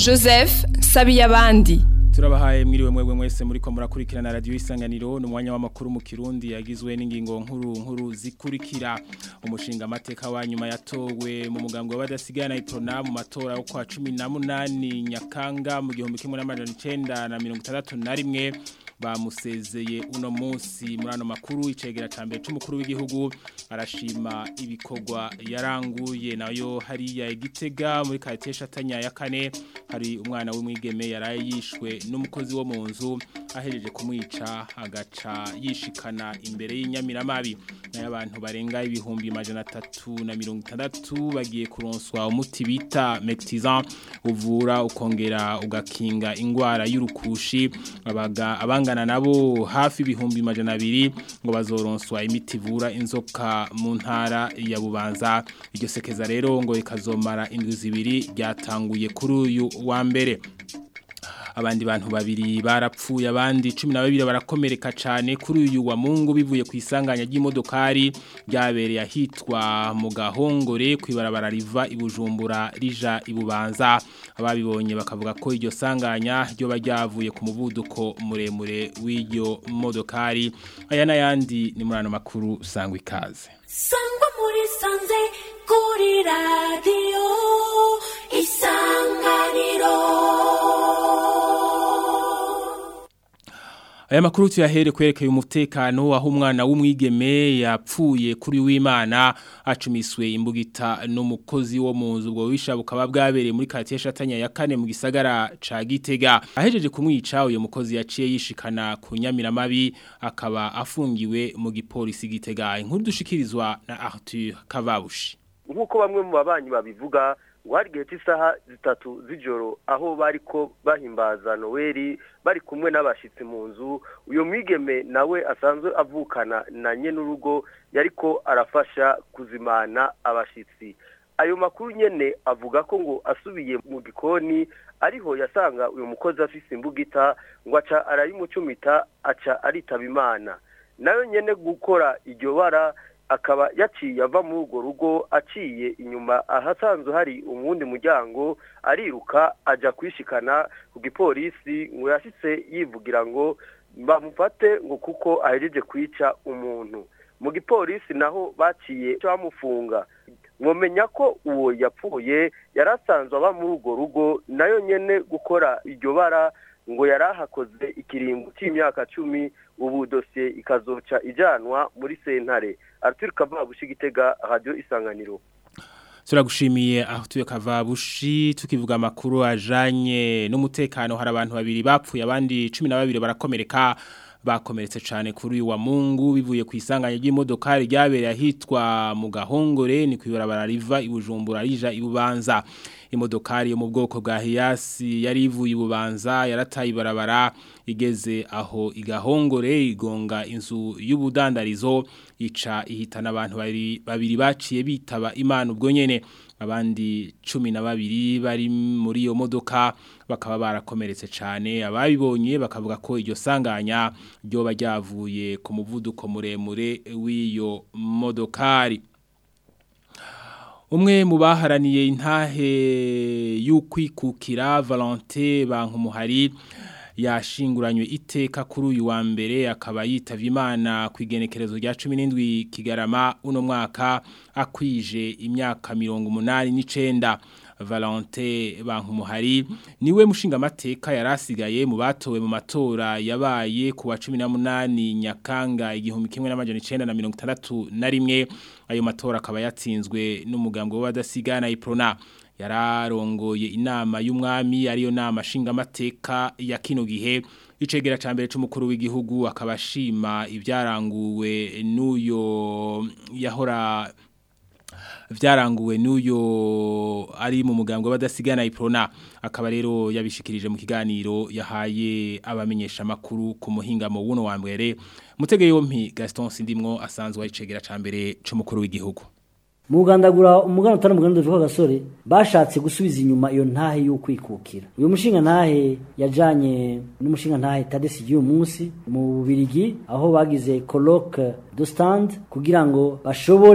joseph sabiyabandi turabahaye mwiriwe mwebwe mwese muriko murakurikirana radio isanganiro ni umwanya w'amakuru mu kirundi yagizwe n'ingingo nkuru nkuru zikurikira umushinga amateka wa nyuma yatowe mu mugambwe w'abadasigana iprona mu matora yo kwa 18 nyakanga mu gihumbi kimwe n'amajana 961 bamusezeye uno munsi muri ano makuru icegera ca mbere c'umukuru w'igihugu arashima ibikorwa yaranguye nayo hariya igitega muri quartier Shatanya ya kane hari umwana w'umwigeme yaraye yishwe n'umukozi wo mu nzu ahereje kumwica agaca yishikana imbere y'inyamiramabi nayo abantu barenga ibihumbi majana atatu na mirongo itandatu bagiye kuronswa umuti bita Mectizan uvura ukongera ugakinga ingwara y'urukushi abaga abangana nabo hafi ibihumbi majana abiri ngo bazoronswa imiti ivura inzoka mu ntara ya Bubanza iryo sekeza rero ngo ikazomara indwi zibiri ryatanguye kuri uyu wa mbere abandi bantu babiri barapfuye abandi 12 barakomereka cyane kuri uyu wa Mungu bivuye ku isanganya ry'imodokari ryabereye ahitwa mu gahongore kwibarabara riva ibujumbura rija ibubanza ababibonye bakavuga ko iryo sanganya ryo bajyavuye ku muvuduko muremure w'iryo modokari aya n'ayandi ni muri ano makuru sangwa ikaze sangwa muri sanze kuri radiyo isanganiro Aya makuru tuyahere kwerekeye umutekano aho umwana w'umwigeme yapfuye kuri w'Imana acumiswe imbugita n'umukozi wo mu nzu ubwo wisha bukaba bwabereye muri quartier Shatanya ya kane mu gisagara ca Gitega ahejeje kumwica uyo mukozi yaciye yishikana ku nyamiramabi akaba afungiwe mu gipolisi Gitega inkuru dushikirizwa na Arthur Kavabushi nk'uko bamwe mu babanyi babivuga ngo hari igihe cy'isaha zitatu z'ijoro aho bari ko bahimbaza noweli bari kumwe n'abashyitsi mu nzu uyu mwigeme nawe asanzwe avukana na nye n'urugo yari ko arafasha kuzimana abashyitsi ayo makuru nyine avuga ko ngo asubiye mu gikoni ariho yasanga uyu mukozi afise imbugita ngo aca arayimucumita aca aritaba imana nayo nyine gukora iryo bara akaba yaciye ava muri urwo rugo aciye inyuma ahasanzwe hari umuwundi muryango ariruka ajya kwishikana ku gipolisi ngo yashyitse yivugira ngo bamufate ngo kuko ahejeje kwica umuntu mu gipolisi naho baciye bamufunga mwomenya ko uwo yapfuye yari asanzwe aba muri urwo rugo nayo nyine gukora iryo bara ngo yari ahakoze ikiringo cy'imyaka cumi ubu dosiye ikazoca ijyanwa muri sentare Arthur Kavabushi gitega radio isanganiro Turagushimiye Arthur Kavabushi tukivuga amakuru ajanye n'umutekano hari abantu babiri bapfuye abandi 12 barakomereka bakomeretse cyane kuri uyu wa Mungu bivuye ku isanganya ry'imodoka ryabereye ahitwa mu gahongore ni kwibarabara riva ibujumbura rija ibubanza imodokari yo mu bwoko bwa Hiace yari ivuye ibubanza yarataye ibarabara igeze aho igahongore igonga inzu y'ubudandarizo ica ihitana abantu babiri baciye bitaba imana ubwo nyene abandi cumi na babiri bari muri iyo modoka bakaba barakomeretse cyane ababibonye bakavuga ko iryo sanganya ryo bajyavuye ku muvuduko muremure w'iyo modokari umwe mu baharaniye intahe y'ukwikukira Valentin Bankumuhari yashinguranywe iteka kuri uyu wa mbere akaba yitavye imana ku igenekerezo rya 17 kigarama uno mwaka akwije imyaka 89 Valentin Bankumuhari niwe mushinga mateka yarasigaye mu batowe mu matora yabaye ku wa 18 Nyakanga igihumbi kimwe n'amajana 961 ayo matora akaba yatsinzwe n'umugambwe w'abadasigana iprona yararongoye inama y'umwami ariyo nama nshingamateka ya kino gihe icegera ca mbere c'umukuru w'igihugu akabashima ibyaranguwe n'uyo yahora vyaranguwe n'uyo ari mu mugambwe badasigana iprona akaba rero yabishikirije mu kiganiro yahaye abamenyesha makuru ku muhingamo wuno wa mbere mutege yompi Gaston Sindimwo asanzwe ari cegera ca mbere c'umukuru w'igihugu mugandagura umugana utari umuganda uvuga gasore bashatse gusubiza inyuma iyo ntahe y'ukwikukira uyu mushinga ntahe yajanye n'umushinga ntahe tadesi y'uyu munsi mu Bubirigi aho bagize colloque de stand kugira ngo bashobore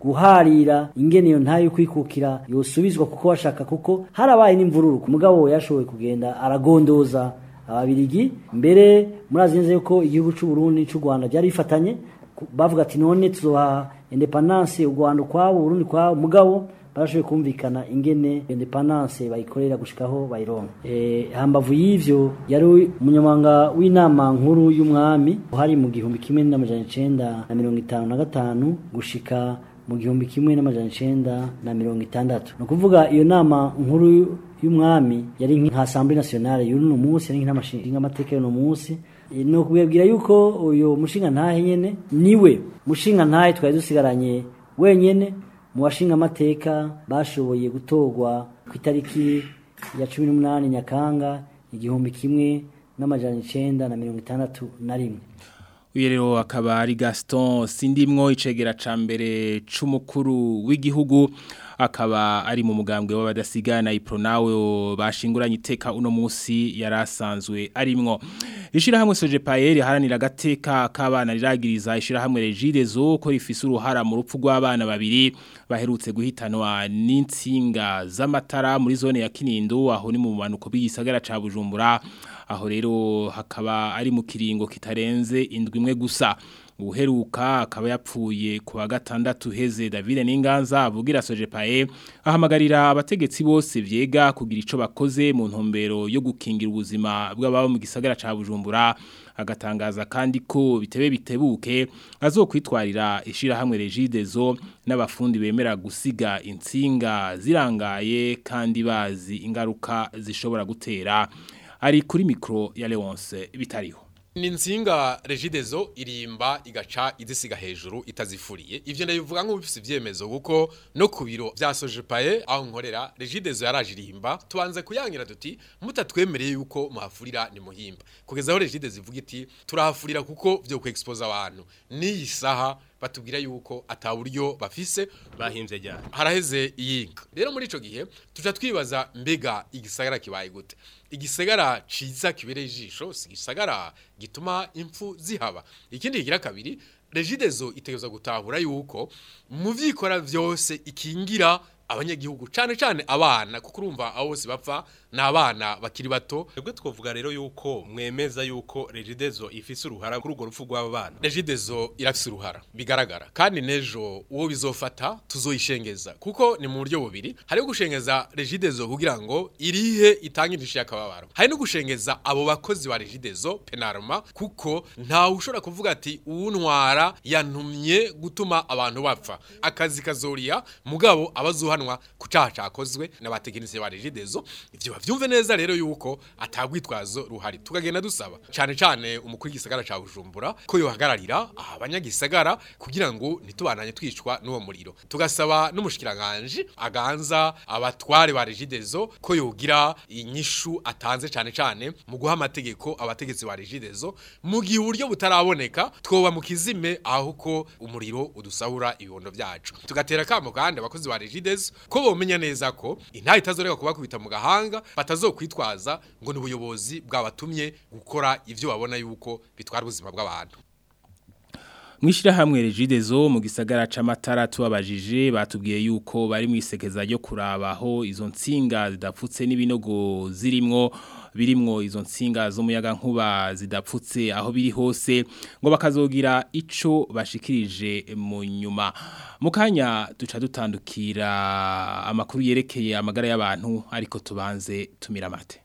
guharira ingene iyo ntayo kwikukira yosubizwa kuko bashaka kuko harabaye n'imvururu ku mugabo yashoboye kugenda aragondoza ababirigi mbere murazi neza yuko igihugu cy'u Burundi cy'u Rwanda byari bifatanye ku- bavuga ati none tuzoha independance u Rwanda kwabo Burundi kwabo mugabo barashoboye kumvikana ingene independance bayikorera gushikaho bayironka eh hambavu y'ivyo yari umunyamanga w'inama nkuru y'umwami hari mu gihumbi kimwe n'amajana icenda na mirongo itanu na gatanu gushika mu gihumbi kimwe n'amajana icenda na mirongo itandatu ni ukuvuga iyo nama nkuru y'umwami yari nka assemblée nationale y'uno munsi yari nk'amashinga amateka y'uno munsi E, ni ukubwira yuko uyu mushinga ntahe nyene niwe mushinga ntahe twari dusigaranye wenyene mu bashinga amateka bashoboye gutorwa ku itariki ya cumi n'umunani nyakanga igihumbi kimwe n'amajana icenda na mirongo itandatu na rimwe Uyu rero akaba ari Gaston Sindimwo icegera ca mbere c'umukuru w'igihugu akaba ari mu mugambwe w'abadasigana ipronawe bashinguranye iteka uno musi yarasanzwe arimwo Ishirahamwe Sojepaer haranira gateka k'abana riragiriza ishirahamwe Regidezo ko rifise uruhara mu rupfu rw'abana babiri baherutse guhitanwa n'insinga z'amatara muri zone ya Kinindo aho ni mu manuko b'igisagara ca Bujumbura aho rero hakaba ari mu kiringo kitarenze indwi imwe gusa uheruka akaba yapfuye ku wa gatandatu heze David Ninganza avugira Sojepae ahamagarira abategetsi bose vyega kugira ico bakoze mu ntumbero yo gukingira ubuzima bw'ababo mu gisagara ca Bujumbura agatangaza kandi ko bitebe bitebuke azokwitwarira ishira hamwe Regidezo n'abafundi bemera gusiga intsinga zirangaye kandi bazi ingaruka zishobora gutera ari kuri mikro ya Leonce bitariho ni insinga regidezo irimba igaca izisiga hejuru itazifuriye ivyo ndabivuga nk'ubifise ivyemezo kuko no ku biro vya Sojepae aho nkorera regidezo yaraje irimba tubanze kuyangira tuti mutatwemereye yuko muhafurira ni muhimba kugeza aho regidezo ivuga iti turahafurira kuko vyo ku expose abantu n'iyi saha batubwira yuko ataburyo bafise bahimvye ryari haraheze iyinka rero muri ico gihe tuja twibaza mbega igisagara kibaye gute igisagara ciza kibereye ijisho si igisagara gituma impfu zihaba ikindi kigira kabiri regidezo itegerezwa gutahura yuko mu vyikora vyose ikingira abanyagihugu cane cane abana kuko urumva abo bose bapfa ni abana bakiri bato twebwe twovuga rero yuko mwemeza yuko regidezo ifise uruhara kuri urwo rupfu rw'aba bana regidezo irafise uruhara bigaragara kandi nejo uwo bizofata tuzoyishengeza kuko ni mu buryo bubiri hariho gushengeza regidezo kugira ngo irihe itange indishyi y'akababaro hari no gushengeza abo bakozi ba regidezo penarma kuko ntawe ushobora kuvuga ati uwuntwara yantumye gutuma abantu bapfa akazi kazoriya mugabo abazuhanwa ku caha cakozwe n'abatekinisiye ba regidezo ivyo bavyumve neza rero yuko atagwitwazo ruhari tukagenda dusaba cane cane umukuru w'igisagara ca Bujumbura ko yohagararira abanyagisagara kugira ngo ntitubananye twicwa n'uwo muriro tugasaba n'umushikiranganje aganza abatware ba regidezo ko yogira inyishu atanze cane cane mu guha amategeko abategetsi ba regidezo mu gihe uburyo butaraboneka twoba mu kizime aho ko umuriro udusahura ibibondo vyacu tugatera kamo kandi abakozi ba regidezo ko bomenya neza ko intayi itazoreka kubakubita mu gahanga batazokwitwaza ngo ni ubuyobozi bwabatumye gukora ivyo babona yuko bitwara ubuzima bw'abantu Mwishira hamwe regidezo mu gisagara c'amatara tubabajije batubwiye yuko bari mu isekeza ryo kurabaho izo ntsinga zidapfutse n'ibinogo zirimwo birimwo izo ntsinga z'umuyaga nkuba zidapfutse aho biri hose ngo bakazogira ico bashikirije mu nyuma mu kanya duca dutandukira amakuru yerekeye amagara y'abantu ariko tubanze tumira amate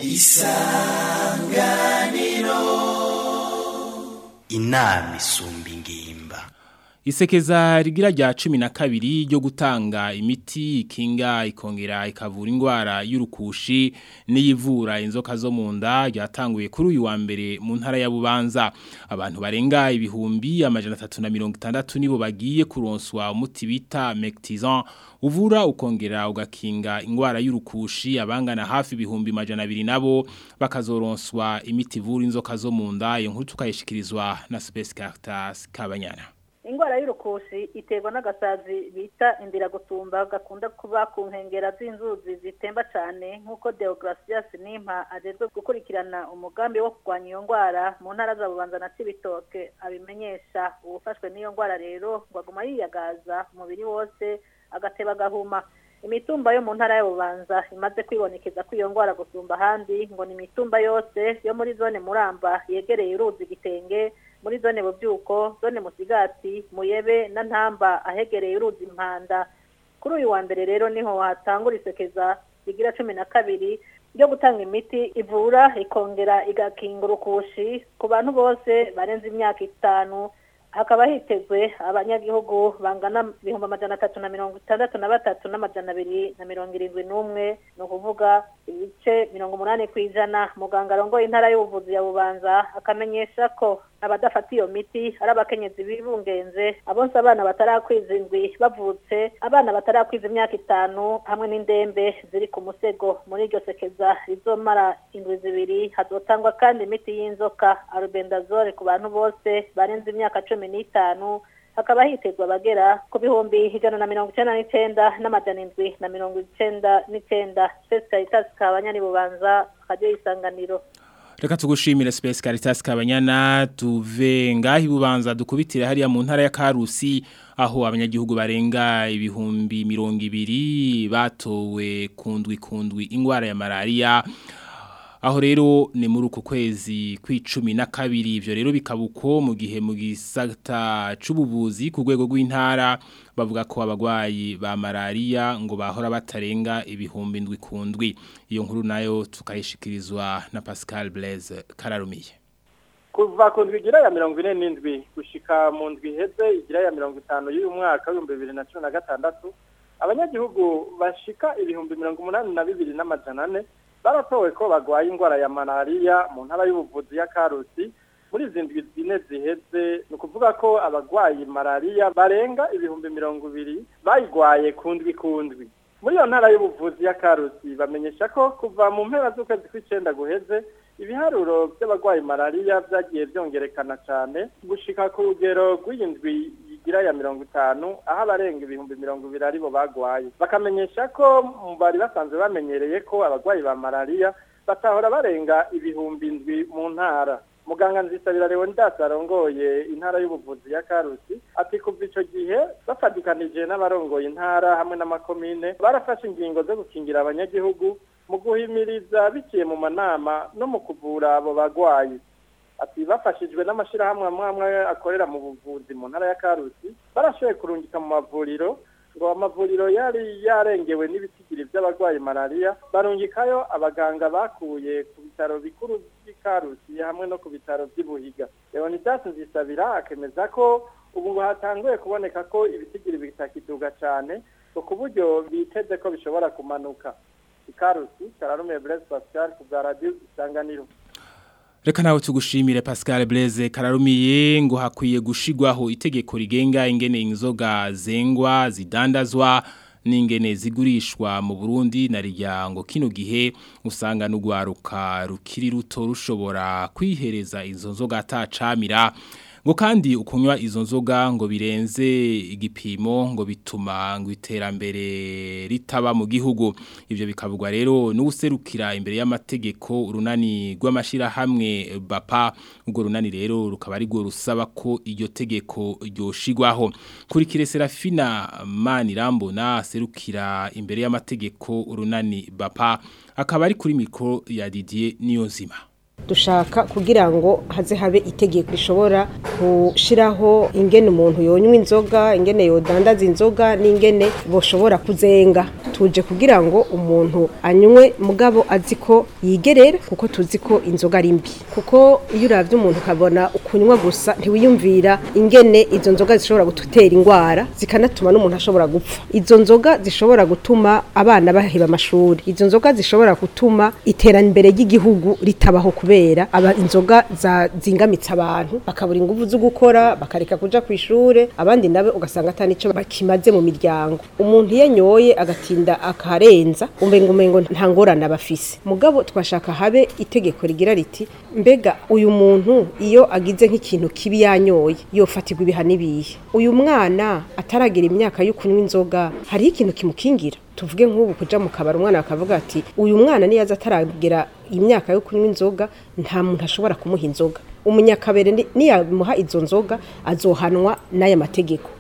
inama isumba ingimba Isekeza rigira rya cumi na kabiri ryo gutanga imiti ikinga ikongera ikavura indwara y'urukushi n'iyivura inzoka zo mu nda ryatanguye kuri uyu wa mbere mu ntara ya Bubanza abantu barenga ibihumbi amajana atatu na mirongo itandatu nibo bagiye kuronswa umuti bita Mectizan uvura ukongera ugakinga indwara y'urukushi abangana hafi ibihumbi majana abiri nabo bakazoronswa imiti ivura inzoka zo mu nda iyo nkuru tukayishikirizwa na Space Caritas Kabanyana ingwara y'urukushi iterwa n'agasazi bita indiragutumba gakunda kuba ku nkengera z'inzuzi zitemba cyane nk'uko Deogratias Nimpa ajejwe gukurikirana umugambi wo kurwanya iyo ngwara mu ntara za Bubanza na Cibitoke abimenyesha uwufashwe n'iyo ngwara rero ngo aguma yiyagaza umubiri wose agateba agahuma imitumba yo mu ntara ya Bubanza imaze kwibonekeza ko iyo ngwara gusumba ahandi ngo ni imitumba yose yo muri zone Muramba yegereye uruzi Gitenge muri zone Bubyuko zone Musigati Muyebe na Ntamba ahegereye uruzi Impanda kuri uyu wa mbere rero niho hatangura isekeza rigira cumi na kabiri ryo gutanga imiti ivura ikongera igakinga urukushi ku bantu bose barenze imyaka itanu hakaba hitezwe abanyagihugu bangana ibihumbi amajana atatu na mirongo itandatu na batatu n'amajana abiri na mirongo irindwi n'umwe ni ukuvuga ibice mirongo umunani ku ijana muganga arongoye intara y'ubuvuzi ya bubanza akamenyesha ko abadafata iyo miti ari abakenyezi bibungenze abonse abana batarakwiza indwi bavutse abana batarakwiza imyaka itanu hamwe n'indembe ziri ku musego muri iryo sekeza rizomara indwi zibiri hazotangwa kandi imiti y'inzoka arubendazole ku bantu bose barenze imyaka cumi n'itanu hakaba hitezwa abagera ku bihumbi ijana na mirongo icenda n'icenda n'amajana indwi na mirongo icenda n'icenda spesi karitasi kabanyani bubanza radiyo y'isanganiro Reka tugushimire Space Caritas Kabanyana tuve ngahi bubanza dukubitire hariya mu ntara ya Karusi aho abanyagihugu barenga ibihumbi mirongo ibiri batowe kundwi kundwi ingwara ya malaria aho rero ni muri uku kwezi kw'icumi na kabiri ivyo rero bikabuko mu gihe mu gisata c'ubuvuzi ku rwego rw'intara bavuga ko abagwayi ba malaria ngo bahora batarenga ibihumbi ndwi kundwi iyo nkuru nayo tukayishikirizwa na Pascal Blaise Kararumiye kuva ku ndwi igira ya mirongo ine n'indwi gushika mu ndwi iheze igira ya mirongo itanu y'uyu mwaka w'ibihumbi bibiri na cumi na gatandatu abanyagihugu bashika ibihumbi mirongo umunani na bibiri n'amajana ane baratowe ko bagwaye indwara ya malariya mu ntara y'ubuvuzi ya karusi muri izi ndwi zine ziheze ni ukuvuga ko abagwayi malariya barenga ibihumbi mirongo ibiri bayigwaye ku ndwi ku ndwi muri iyo ntara y'ubuvuzi ya karusi bamenyesha ko kuva mu mpera z'ukwezi kw'icenda guheze ibiharuro by'abagwayi malariya byagiye byongerekana cyane gushika ku rugero rw'iyindwi igira ya mirongo itanu aho abarenga ibihumbi mirongo ibiri aribo bagwaye bakamenyesha ko bari basanzwe bamenyereye ko abagwayi ba malariya batahora barenga ibihumbi indwi mu ntara muganga nzisabira leonidas arongoye intara y'ubuvuzi ya karusi ati kuva ico gihe bafatikanije n'abarongoye intara hamwe n'amakomine barafashe ingingo zo gukingira abanyagihugu mu guhimiriza biciye mu manama no mu kuvura abo bagwayi ati bafashijwe n'amashirahamwe amwe amwe akorera mu buvuzi mu ntara ya karusi barashoboye kurungika mu mavuriro ngo amavuriro yari yarengewe n'ibitigiri by'abarwayi malariya barungikayo abaganga bakuye ku bitaro bikuru by'ikarusi hamwe no ku bitaro by'ibuhiga leonidas nzisabira akemeza ko ubu ngo hatanguye kuboneka ko ibitigiri bitakiduga cyane ngo ku buryo biteze ko bishobora kumanuka ikarusi kararume blaise pascal ku bwa radiyo isanganiro Reka nawe tugushimire Pascal Blaise kararumiye ngo hakwiye gushigwaho itegeko rigenga ingene inzoga zengwa zidandazwa n'ingene zigurishwa mu Burundi na rijyango kino gihe usanga n'ugwaruka rukiri ruto rushobora kwihereza izo nzoga atacamira ngo kandi ukunywa izo nzoga ngo birenze igipimo ngo bituma ngo iterambere ritaba mu gihugu ivyo bikavugwa rero n'userukira imbere y'amategeko urunani rw'amashira hamwe bapa ubwo runani rero rukaba ari rwo rusaba ko iryo tegeko ryoshigwaho kuri kire Serafina Manirambona serukira imbere y'amategeko urunani bapa akaba ari kuri mikro ya Didier Niyonzima dushaka kugira ngo haze habe itegeko rishobora gushiraho ingene umuntu yonywa inzoga ingene yodandaza inzoga n'ingene boshobora kuzenga tuje kugira ngo umuntu anywe mugabo azi ko yigerera kuko tuzi ko inzoga ari mbi kuko iyo uravye umuntu ukabona ukunywa gusa ntiwiyumvira ingene izo nzoga zishobora gutera ingwara zikanatuma n'umuntu ashobora gupfa izo nzoga zishobora gutuma abana baheba amashuri izo nzoga zishobora gutuma iterambere ry'igihugu ritabaho kubera kubera aba inzoga za zingamitse abantu bakabura ingufu zo gukora bakareka kuja ku ishure abandi nabe ugasanga atani ico bakimaze mu miryango umuntu iyo anyoye agatinda akarenza umbenga umengo nta ngorane abafise mugabo twashaka habe itegeko rigira riti mbega uyu muntu iyo agize nk'ikintu kibi yanyoye yofatirwa ibihano ibihe uyu mwana ataragira imyaka yo kunywa inzoga hariho ikintu kimukingira tuvuge nk'ubu kuja mu kabari umwana bakavuga ati uyu mwana niyaza ataragira imyaka yo kunywa inzoga nta muntu ashobora kumuha inzoga umunyakabere ni- niyamuha izo nzoga azohanwa n'aya mategeko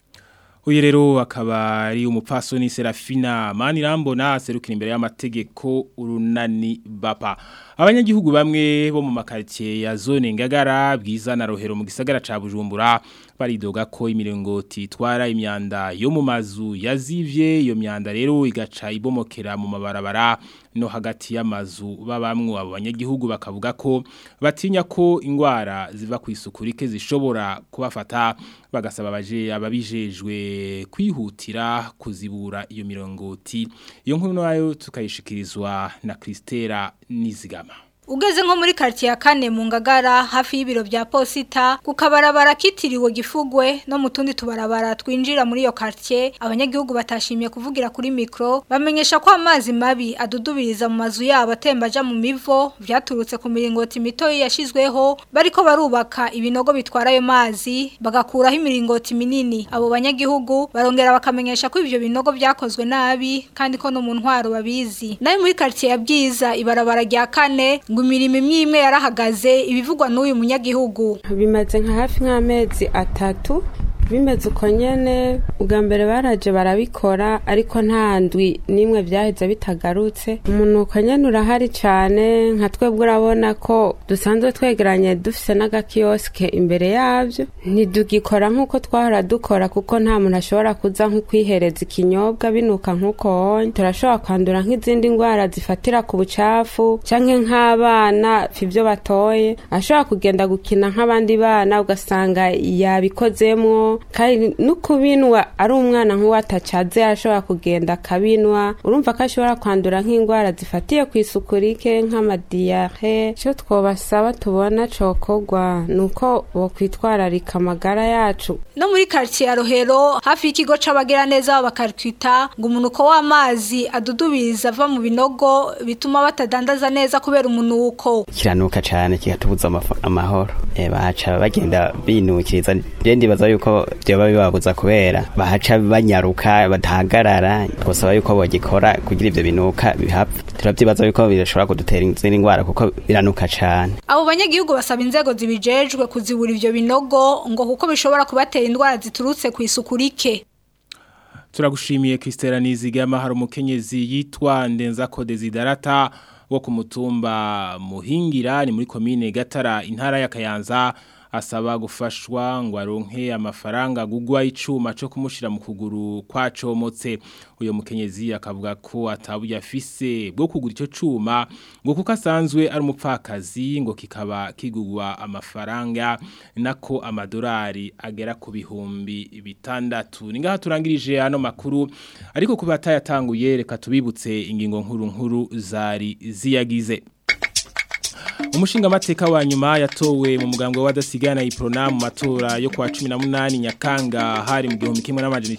Uyu rero akaba ari umupfasoni Serafina Manirambona serukira imbere y'amategeko urunani bapa. Abanyagihugu bamwe bo mu makaritie ya zone Ngagara bwiza na Rohero mu gisagara ca Bujumbura baridoga ko imiringoti itwara imyanda yo mu mazu yazivye iyo myanda rero igaca ibomokera mu mabarabara no hagati y'amazu babamwe abo banyagihugu bakavuga ko batinya ko ingwara ziva ku isuku rike zishobora kubafata bagasaba abaje ababijejwe kwihutira kuzibura iyo mirongoti iyo nkuru nayo tukayishikirizwa na Kristera Nizigama Ugeze nko muri quartier ya kane mu ngagara hafi y'ibiro bya posita ku kabarabara kitiriwe gifugwe no mu tundi tubarabara twinjira muri iyo quartier abanyagihugu batashimye kuvugira kuri micro bamenyesha ko amazi mabi adudubiriza mu mazu yabo atemba aja mu mivo vyaturutse ku miringoti mito yashizweho bariko barubaka ibinogo bitwara ayo mazi bagakuraho imiringoti minini abo banyagihugu barongera bakamenyesha ko ivyo binogo vyakozwe nabi kandi ko no mu ntwaro babizi nayo muri quartier ya bwiza ibarabara rya kane ngo imirimo imwe imwe yarahagaze ibivugwa n'uyu munyagihugu bimaze nka hafi nk'amezi atatu bimeze uko nyene ubwa mbere baraje barabikora ariko nta ndwi n'imwe vyaheze bitagarutse umunuko nyene urahari cane nka twebwe urabona ko dusanzwe twegeranye dufise n'agakiyosike imbere yavyo ntidugikora nk'uko twahora dukora kuko nta muntu ashobora kuza nko kwihereza ikinyobwa binuka nk'uko honye turashobora kwandura nk'izindi ndwara zifatira ku bucafu canke nk'abana ivyo batoye ashobora kugenda gukina nk'abandi bana ugasanga yabikozemwo kandi no kubinwa ari umwana nk'uwo atacaze arashobora kugenda akabinwa urumva ko ashobora kwandura nk'indwara zifatiye ku isuku rike nk'amadiyare icyo twabasaba tubona cokorwa ni uko bokwitwararika amagara yacu no muri quartier ya Rohero hafi y'ikigo c'abagira neza bakarkwita ngo umunuko w'amazi adudubiriza ava mu binogo bituma batadandaza neza kubera umunuko kiranuka cyane kigatubuza amaf- amahoro Eh, bahaca bagenda binukiriza je ndibaza yuko byoba bibabuza kubera bahaca banyaruka batahagarara twosaba yuko bogikora kugira ivyo binuka bihapfa turavyibaza yuko birashobora kudutera izindi ndwara kuko biranuka cane abo banyagihugu basaba inzego zibijejwe kuzibura ivyo binogo ngo kuko bishobora kubatera indwara ziturutse ku isuku rike Turagushimiye Kristera Nizigama hari umukenyezi yitwa Ndenzako Desiderata wo ku mutumba Muhingira ni muri komine Gatara intara ya Kayanza asaba gufashwa ngo aronke amafaranga gugwa icuma cyo kumushira mu kuguru kwacomotse uyo mukenyezi akavuga ko atabuye afise bwo kugura ico cuma ngo kuko asanzwe ari umupfakazi ngo kikaba kigugwa amafaranga nako amadolari agera ku bihumbi bitandatu ningaha turangirije ano makuru ariko kuba atayatanguye reka tubibutse ingingo nkuru nkuru zari ziyagize Umushinga mateka wa nyuma yatowe mu mugambwe w'adasigana iprona mu matora yo kwa 18 Nyakanga hari mu gihumbi kimwe n'amajana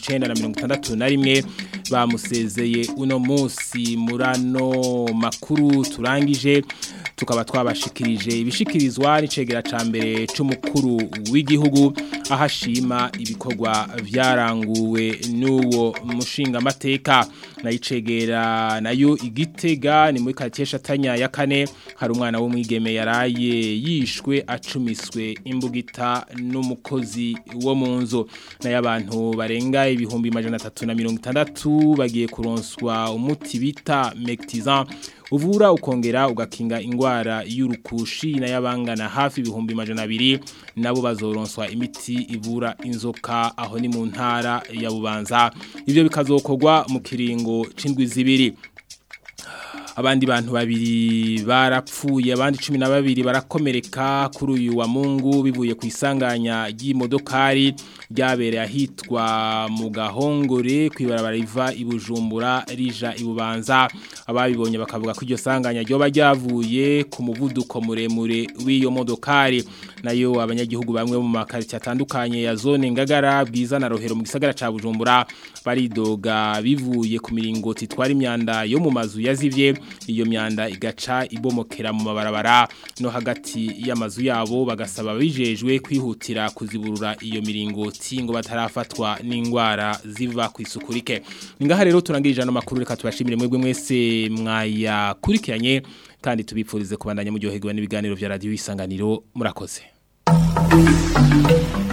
961 bamusezeye uno munsi murano makuru turangije tukaba twabashikirije ibishikirizwa n'icegera ca mbere c'umukuru w'igihugu ahashima ibikorwa vyaranguwe n'uwo mushinga mateka nayicegera nayo igitega ni muri katesha tanya ya kane hari umwana w'umwigeme yaraye yishwe acumiswe imbugita n'umukozi wo mu nzu nayo abantu barenga ibihumbi majana atatu na mirongo itandatu bagiye kuronswa umuti bita mectizan uvura ukongera ugakinga ingwara y'urukushi n'ayabangana hafi ibihumbi majana abiri nabo bazoronswa imiti ivura inzoka aho ni mu ntara ya bubanza ibyo bikazokorwa mu kiringo c'indwi zibiri abandi bantu babiri barapfuye abandi 12 barakomereka kuri uyu wa Mungu bivuye ku isanganya ry'imodokari ryabereye ahitwa mu gahongore kwibarabara riva ibujumbura rija ibubanza ababibonye bakavuga ko iryo sanganya ryoba ryavuye ku muvuduko muremure w'iyo modokari nayo abanyagihugu bamwe mu makarita atandukanye ya zone ngagara bwiza na rohero mu gisagara ca bujumbura baridoga bivuye ku miringoti itwara imyanda yo mu mazu yazivye iyo myanda igaca ibomokera mu mabarabara no hagati y'amazu yabo bagasaba bijejwe kwihutira kuziburura iyo miringoti ngo batarafatwa n'ingwara ziva ku isuku rike ningaha rero turangirije ano makuru reka tubashimire mwebwe mwese mwayakurikiranye kandi tubipfurize kubandanya mu ryoherwa n'ibiganiro vya radio isanganiro murakoze